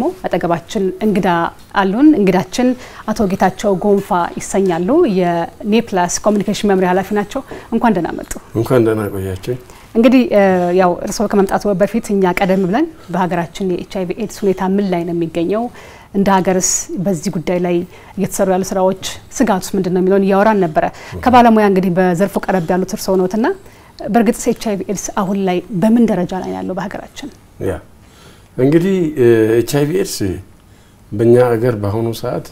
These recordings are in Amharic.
አጠገባችን እንግዳ አሉን። እንግዳችን አቶ ጌታቸው ጎንፋ ይሰኛሉ። የኔፕላስ ኮሚኒኬሽን መምሪያ ኃላፊ ናቸው። እንኳን ደህና መጡ። እንኳን ደህና ቆያችን። እንግዲህ ያው እርስዎ ከመምጣቱ በፊት እኛ ቀደም ብለን በሀገራችን የኤች አይቪ ኤድስ ሁኔታ ምን ላይ ነው የሚገኘው፣ እንደ ሀገርስ በዚህ ጉዳይ ላይ እየተሰሩ ያሉ ስራዎች፣ ስጋቱስ ምንድን ነው የሚለውን እያወራን ነበረ። ከባለሙያ እንግዲህ በዘርፉ ቀረብ ያሉት እርስዎ ነዎትና በእርግጥ ኤች አይቪ ኤድስ አሁን ላይ በምን ደረጃ ላይ ያለው በሀገራችን? ያ እንግዲህ ኤች አይቪ ኤድስ በእኛ ሀገር በአሁኑ ሰዓት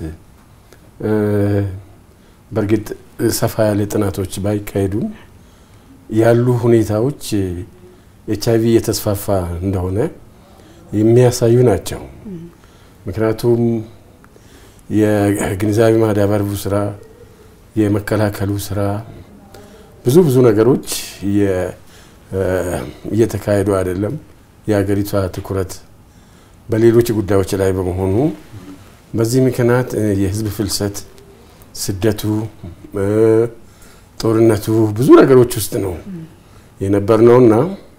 በእርግጥ ሰፋ ያለ ጥናቶች ባይካሄዱም ያሉ ሁኔታዎች ኤች አይቪ እየተስፋፋ እንደሆነ የሚያሳዩ ናቸው። ምክንያቱም የግንዛቤ ማዳበሩ ስራ፣ የመከላከሉ ስራ ብዙ ብዙ ነገሮች እየተካሄዱ አይደለም። የሀገሪቷ ትኩረት በሌሎች ጉዳዮች ላይ በመሆኑ በዚህ ምክንያት የህዝብ ፍልሰት፣ ስደቱ፣ ጦርነቱ ብዙ ነገሮች ውስጥ ነው የነበር ነውና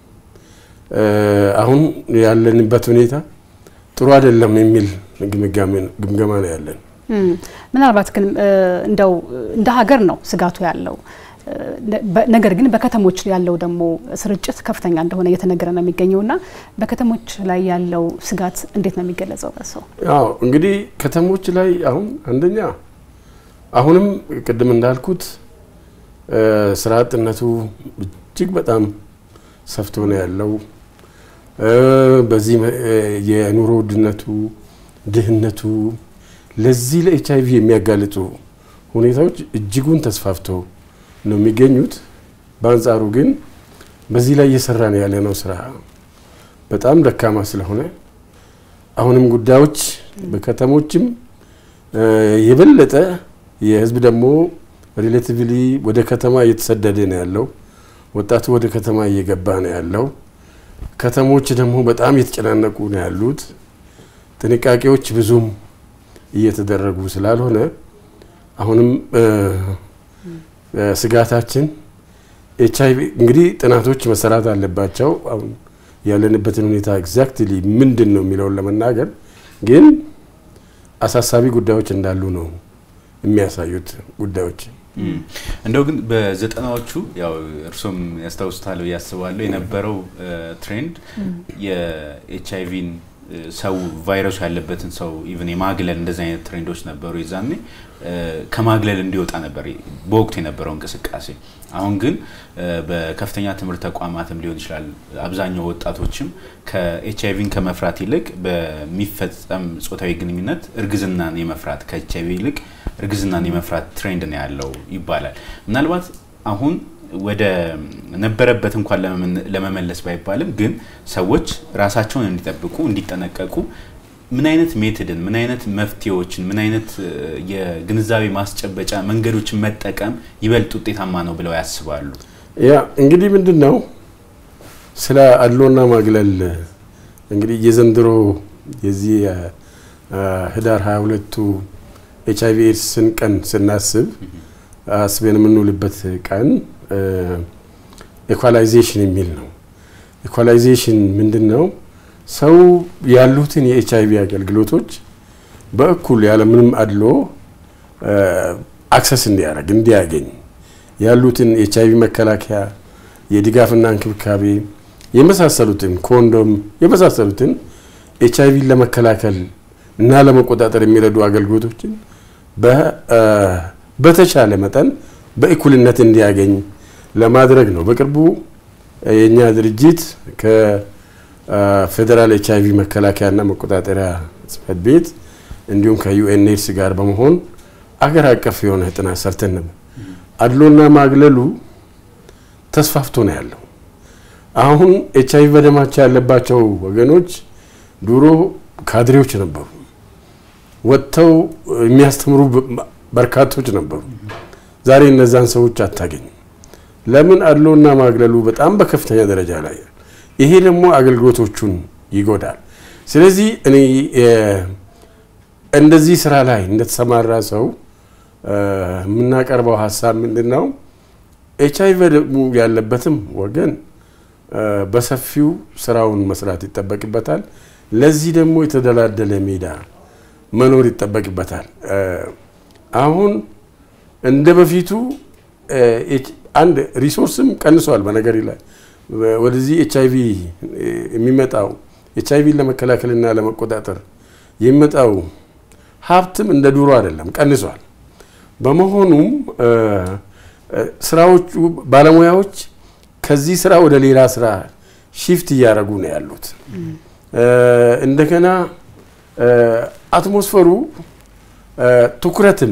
አሁን ያለንበት ሁኔታ ጥሩ አይደለም የሚል ግምገማ ነው ያለን። ምናልባት ግን እንደው እንደ ሀገር ነው ስጋቱ ያለው ነገር ግን በከተሞች ያለው ደግሞ ስርጭት ከፍተኛ እንደሆነ እየተነገረ ነው የሚገኘው እና በከተሞች ላይ ያለው ስጋት እንዴት ነው የሚገለጸው? በሰው አዎ እንግዲህ ከተሞች ላይ አሁን አንደኛ አሁንም ቅድም እንዳልኩት ስራ አጥነቱ እጅግ በጣም ሰፍቶ ነው ያለው። በዚህ የኑሮ ውድነቱ፣ ድህነቱ ለዚህ ለኤች አይቪ የሚያጋልጡ ሁኔታዎች እጅጉን ተስፋፍቶ ነው የሚገኙት። በአንጻሩ ግን በዚህ ላይ እየሰራ ነው ያለ ነው ስራ በጣም ደካማ ስለሆነ አሁንም ጉዳዮች በከተሞችም የበለጠ የህዝብ ደግሞ ሪሌቲቭሊ ወደ ከተማ እየተሰደደ ነው ያለው። ወጣቱ ወደ ከተማ እየገባ ነው ያለው። ከተሞች ደግሞ በጣም እየተጨናነቁ ነው ያሉት። ጥንቃቄዎች ብዙም እየተደረጉ ስላልሆነ አሁንም ስጋታችን ኤች አይቪ እንግዲህ ጥናቶች መሰራት አለባቸው። አሁን ያለንበትን ሁኔታ ኤግዛክትሊ ምንድን ነው የሚለውን ለመናገር ግን አሳሳቢ ጉዳዮች እንዳሉ ነው የሚያሳዩት ጉዳዮች። እንደው ግን በዘጠናዎቹ ያው እርሶም ያስታውሱታል ብዬ አስባለሁ የነበረው ትሬንድ የኤች አይቪን ሰው ቫይረሱ ያለበትን ሰው ኢቨን የማግለል እንደዚህ አይነት ትሬንዶች ነበሩ። የዛኔ ከማግለል እንዲወጣ ነበር በወቅቱ የነበረው እንቅስቃሴ። አሁን ግን በከፍተኛ ትምህርት ተቋማትም ሊሆን ይችላል አብዛኛው ወጣቶችም ከኤች አይቪን ከመፍራት ይልቅ በሚፈጸም ጾታዊ ግንኙነት እርግዝናን የመፍራት ከኤች አይቪ ይልቅ እርግዝናን የመፍራት ትሬንድ ነው ያለው ይባላል። ምናልባት አሁን ወደ ነበረበት እንኳን ለመመለስ ባይባልም ግን ሰዎች ራሳቸውን እንዲጠብቁ እንዲጠነቀቁ ምን አይነት ሜትድን ምን አይነት መፍትሄዎችን ምን አይነት የግንዛቤ ማስጨበጫ መንገዶችን መጠቀም ይበልጥ ውጤታማ ነው ብለው ያስባሉ? ያ እንግዲህ ምንድን ነው ስለ አድሎና ማግለል እንግዲህ የዘንድሮ የዚህ ህዳር 22ቱ ኤች አይቪ ኤድስን ቀን ስናስብ አስበን የምንውልበት ቀን ኢኳላይዜሽን የሚል ነው። ኢኳላይዜሽን ምንድን ነው? ሰው ያሉትን የኤች አይቪ አገልግሎቶች በእኩል ያለምንም አድሎ አክሰስ እንዲያደርግ እንዲያገኝ ያሉትን ኤች አይቪ መከላከያ የድጋፍና እንክብካቤ የመሳሰሉትን ኮንዶም የመሳሰሉትን ኤች አይቪን ለመከላከል እና ለመቆጣጠር የሚረዱ አገልግሎቶችን በተቻለ መጠን በእኩልነት እንዲያገኝ ለማድረግ ነው። በቅርቡ የእኛ ድርጅት ከፌዴራል ኤች አይቪ መከላከያና መቆጣጠሪያ ጽሕፈት ቤት እንዲሁም ከዩኤንኤድስ ጋር በመሆን አገር አቀፍ የሆነ ጥናት ሰርተን ነበር። አድሎና ማግለሉ ተስፋፍቶ ነው ያለው። አሁን ኤች አይቪ በደማቸው ያለባቸው ወገኖች ድሮ ካድሬዎች ነበሩ፣ ወጥተው የሚያስተምሩ በርካቶች ነበሩ። ዛሬ እነዛን ሰዎች አታገኝም። ለምን? አድሎና ማግለሉ በጣም በከፍተኛ ደረጃ ላይ ይሄ ደግሞ አገልግሎቶቹን ይጎዳል። ስለዚህ እኔ እንደዚህ ስራ ላይ እንደተሰማራ ሰው የምናቀርበው ሀሳብ ምንድን ነው? ኤች አይቪ ያለበትም ወገን በሰፊው ስራውን መስራት ይጠበቅበታል። ለዚህ ደግሞ የተደላደለ ሜዳ መኖር ይጠበቅበታል። አሁን እንደ በፊቱ አንድ ሪሶርስም ቀንሷል። በነገር ላይ ወደዚህ ኤች አይቪ የሚመጣው ኤች አይቪን ለመከላከልና ለመቆጣጠር የሚመጣው ሀብትም እንደ ድሮ አይደለም፣ ቀንሷል። በመሆኑም ስራዎቹ ባለሙያዎች ከዚህ ስራ ወደ ሌላ ስራ ሺፍት እያደረጉ ነው ያሉት። እንደገና አትሞስፈሩ ትኩረትም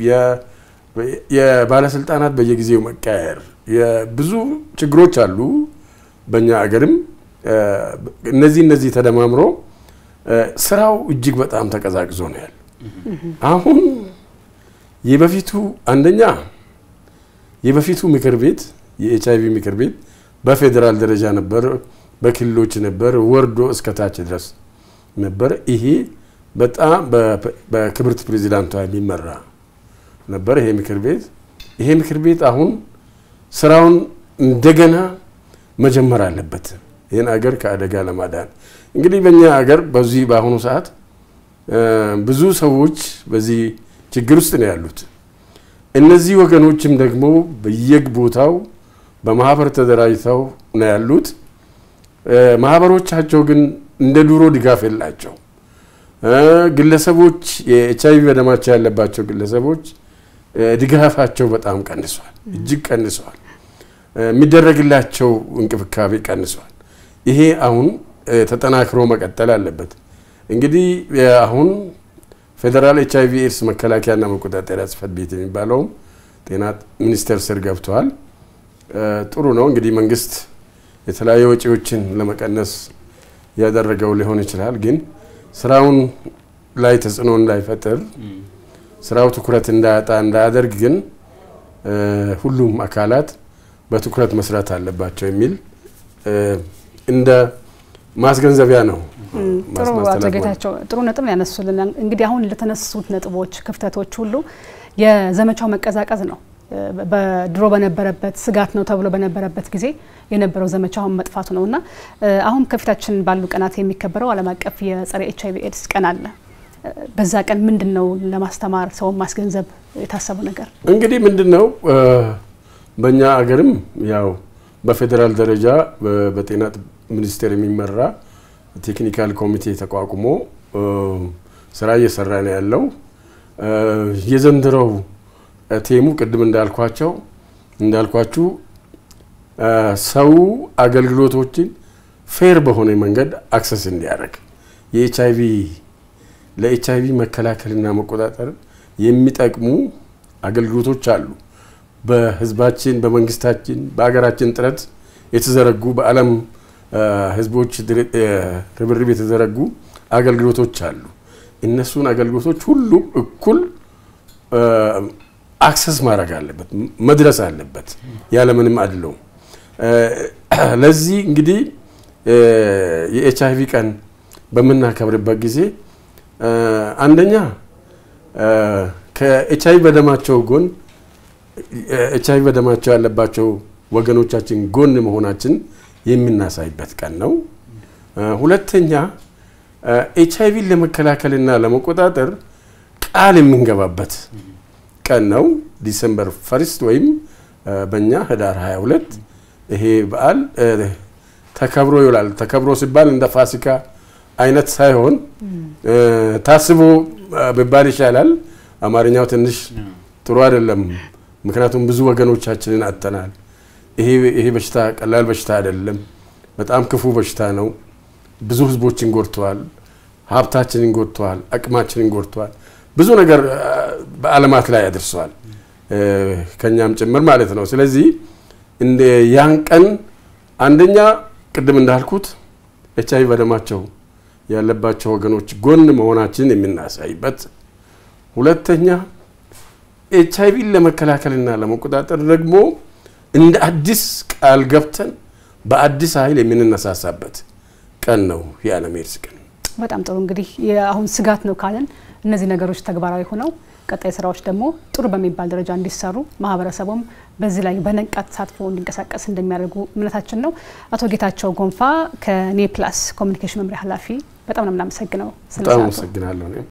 የባለስልጣናት በየጊዜው መቀያየር ብዙ ችግሮች አሉ በእኛ አገርም እነዚህ እነዚህ ተደማምሮ ስራው እጅግ በጣም ተቀዛቅዞ ነው ያለ። አሁን የበፊቱ አንደኛ የበፊቱ ምክር ቤት የኤች አይቪ ምክር ቤት በፌዴራል ደረጃ ነበር፣ በክልሎች ነበር፣ ወርዶ እስከ ታች ድረስ ነበር። ይሄ በጣም በክብርት ፕሬዚዳንቷ የሚመራ ነበር ይሄ ምክር ቤት። ይሄ ምክር ቤት አሁን ስራውን እንደገና መጀመር አለበት፣ ይህን አገር ከአደጋ ለማዳን። እንግዲህ በእኛ አገር በዚህ በአሁኑ ሰዓት ብዙ ሰዎች በዚህ ችግር ውስጥ ነው ያሉት። እነዚህ ወገኖችም ደግሞ በየቦታው በማህበር ተደራጅተው ነው ያሉት። ማህበሮቻቸው ግን እንደ ድሮ ድጋፍ የላቸው። ግለሰቦች የኤች አይቪ በደማቸው ያለባቸው ግለሰቦች ድጋፋቸው በጣም ቀንሷል፣ እጅግ ቀንሷል። የሚደረግላቸው እንክብካቤ ቀንሷል። ይሄ አሁን ተጠናክሮ መቀጠል አለበት። እንግዲህ አሁን ፌዴራል ኤች አይቪ ኤድስ መከላከያና መቆጣጠሪያ ጽህፈት ቤት የሚባለውም ጤና ሚኒስቴር ስር ገብተዋል። ጥሩ ነው እንግዲህ መንግስት የተለያዩ ወጪዎችን ለመቀነስ ያደረገው ሊሆን ይችላል። ግን ስራውን ላይ ተጽዕኖ እንዳይፈጥር ስራው ትኩረት እንዳያጣ እንዳያደርግ ግን ሁሉም አካላት በትኩረት መስራት አለባቸው የሚል እንደ ማስገንዘቢያ ነው። ጥሩ አቶ ጌታቸው ጥሩ ነጥብ ያነሱልን። እንግዲህ አሁን ለተነሱት ነጥቦች፣ ክፍተቶች ሁሉ የዘመቻው መቀዛቀዝ ነው። በድሮ በነበረበት ስጋት ነው ተብሎ በነበረበት ጊዜ የነበረው ዘመቻ አሁን መጥፋቱ ነው እና አሁን ከፊታችን ባሉ ቀናት የሚከበረው ዓለም አቀፍ የጸረ ኤች አይቪ ኤድስ ቀን አለ። በዛ ቀን ምንድን ነው ለማስተማር ሰውን ማስገንዘብ የታሰበው ነገር? እንግዲህ ምንድን ነው በእኛ አገርም ያው በፌዴራል ደረጃ በጤና ሚኒስቴር የሚመራ ቴክኒካል ኮሚቴ ተቋቁሞ ስራ እየሰራ ነው ያለው። የዘንድሮው ቴሙ ቅድም እንዳልኳቸው እንዳልኳችሁ ሰው አገልግሎቶችን ፌር በሆነ መንገድ አክሰስ እንዲያደርግ የኤች አይቪ ለኤች አይቪ መከላከልና መቆጣጠር የሚጠቅሙ አገልግሎቶች አሉ። በህዝባችን፣ በመንግስታችን፣ በሀገራችን ጥረት የተዘረጉ በዓለም ህዝቦች ርብርብ የተዘረጉ አገልግሎቶች አሉ። እነሱን አገልግሎቶች ሁሉም እኩል አክሰስ ማድረግ አለበት፣ መድረስ አለበት ያለምንም አድለው። ለዚህ እንግዲህ የኤች አይቪ ቀን በምናከብርበት ጊዜ አንደኛ ከኤች አይቪ በደማቸው ጎን ኤች አይቪ በደማቸው ያለባቸው ወገኖቻችን ጎን መሆናችን የምናሳይበት ቀን ነው። ሁለተኛ ኤች አይቪን ለመከላከልና ለመቆጣጠር ቃል የምንገባበት ቀን ነው። ዲሰምበር ፈርስት ወይም በእኛ ህዳር 22 ይሄ በዓል ተከብሮ ይውላል። ተከብሮ ሲባል እንደ ፋሲካ አይነት ሳይሆን ታስቦ ቢባል ይሻላል። አማርኛው ትንሽ ጥሩ አይደለም። ምክንያቱም ብዙ ወገኖቻችንን አጥተናል። ይሄ በሽታ ቀላል በሽታ አይደለም። በጣም ክፉ በሽታ ነው። ብዙ ህዝቦችን ጎድተዋል። ሀብታችንን ጎድተዋል። አቅማችንን ጎድተዋል። ብዙ ነገር በዓለማት ላይ አድርሰዋል፣ ከኛም ጭምር ማለት ነው። ስለዚህ እንደ ያን ቀን አንደኛ ቅድም እንዳልኩት ኤች አይቪ በደማቸው ያለባቸው ወገኖች ጎን መሆናችንን የምናሳይበት፣ ሁለተኛ ኤች አይቪን ለመከላከልና ለመቆጣጠር ደግሞ እንደ አዲስ ቃል ገብተን በአዲስ ኃይል የምንነሳሳበት ቀን ነው የዓለም ኤድስ ቀን። በጣም ጥሩ እንግዲህ አሁን ስጋት ነው ካለን እነዚህ ነገሮች ተግባራዊ ሆነው ቀጣይ ስራዎች ደግሞ ጥሩ በሚባል ደረጃ እንዲሰሩ ማህበረሰቡም በዚህ ላይ በነቃ ተሳትፎ እንዲንቀሳቀስ እንደሚያደርጉ እምነታችን ነው። አቶ ጌታቸው ጎንፋ ከኔፕላስ ኮሚኒኬሽን መምሪያ ኃላፊ በጣም ነው የምናመሰግነው። ስለ በጣም ሰዓቱ። አመሰግናለሁ እኔም